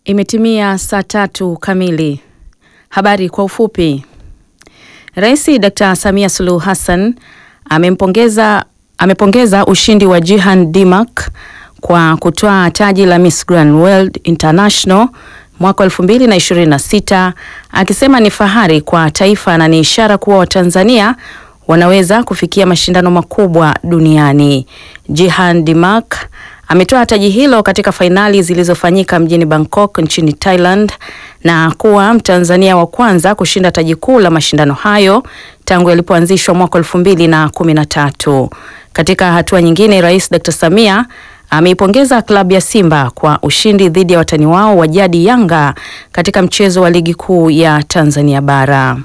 Imetimia saa tatu kamili. Habari kwa ufupi. Rais Dr. Samia Suluhu Hassan amempongeza amepongeza ushindi wa Jihan Dimak kwa kutwaa taji la Miss Grand World International mwaka 2026 akisema ni fahari kwa taifa na ni ishara kuwa Watanzania wanaweza kufikia mashindano makubwa duniani. Jihan Dimak ametoa taji hilo katika fainali zilizofanyika mjini Bangkok nchini Thailand na kuwa Mtanzania wa kwanza kushinda taji kuu la mashindano hayo tangu yalipoanzishwa mwaka elfu mbili na kumi na tatu. Katika hatua nyingine, Rais Dr. Samia ameipongeza klabu ya Simba kwa ushindi dhidi ya watani wao wa jadi Yanga katika mchezo wa ligi kuu ya Tanzania bara.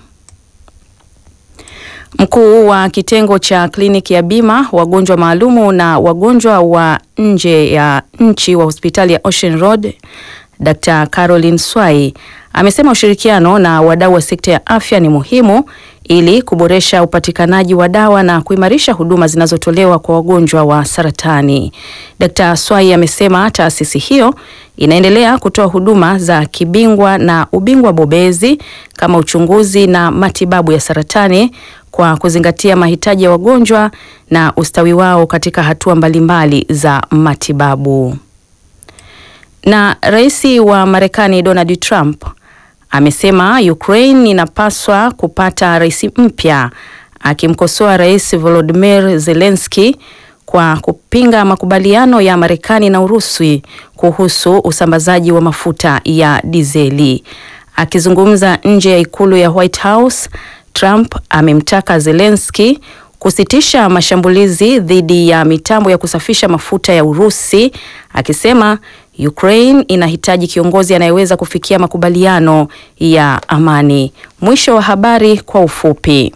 Mkuu wa kitengo cha kliniki ya bima wagonjwa maalumu na wagonjwa wa nje ya nchi wa hospitali ya Ocean Road Dr. Caroline Swai amesema ushirikiano na wadau wa sekta ya afya ni muhimu ili kuboresha upatikanaji wa dawa na kuimarisha huduma zinazotolewa kwa wagonjwa wa saratani. Dr. Swai amesema taasisi hiyo inaendelea kutoa huduma za kibingwa na ubingwa bobezi kama uchunguzi na matibabu ya saratani kwa kuzingatia mahitaji ya wagonjwa na ustawi wao katika hatua mbalimbali za matibabu. Na rais wa Marekani Donald Trump amesema Ukraine inapaswa kupata rais mpya, akimkosoa Rais Volodymyr Zelensky kwa kupinga makubaliano ya Marekani na Urusi kuhusu usambazaji wa mafuta ya dizeli. Akizungumza nje ya ikulu ya White House, Trump amemtaka Zelensky kusitisha mashambulizi dhidi ya mitambo ya kusafisha mafuta ya Urusi, akisema Ukraine inahitaji kiongozi anayeweza kufikia makubaliano ya amani. Mwisho wa habari kwa ufupi.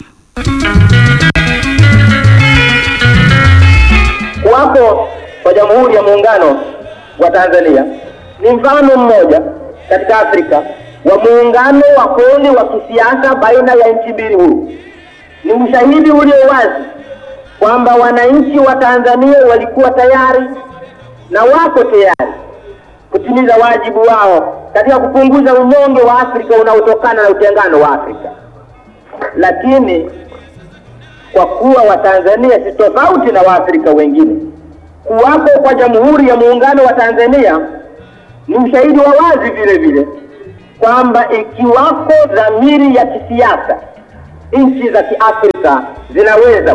Kuwapo kwa Jamhuri ya Muungano wa Tanzania ni mfano mmoja katika Afrika wa muungano wa kweli wa kisiasa baina ya nchi mbili huru. Ni ushahidi ulio wazi kwamba wananchi wa Tanzania walikuwa tayari na wako tayari kutimiza wajibu wao katika kupunguza unyonge wa Afrika unaotokana na utengano wa Afrika. Lakini kwa kuwa Watanzania si tofauti na Waafrika wengine, kuwapo kwa Jamhuri ya Muungano wa Tanzania ni ushahidi wa wazi vile vile kwamba ikiwako dhamiri ya kisiasa, nchi za Kiafrika zinaweza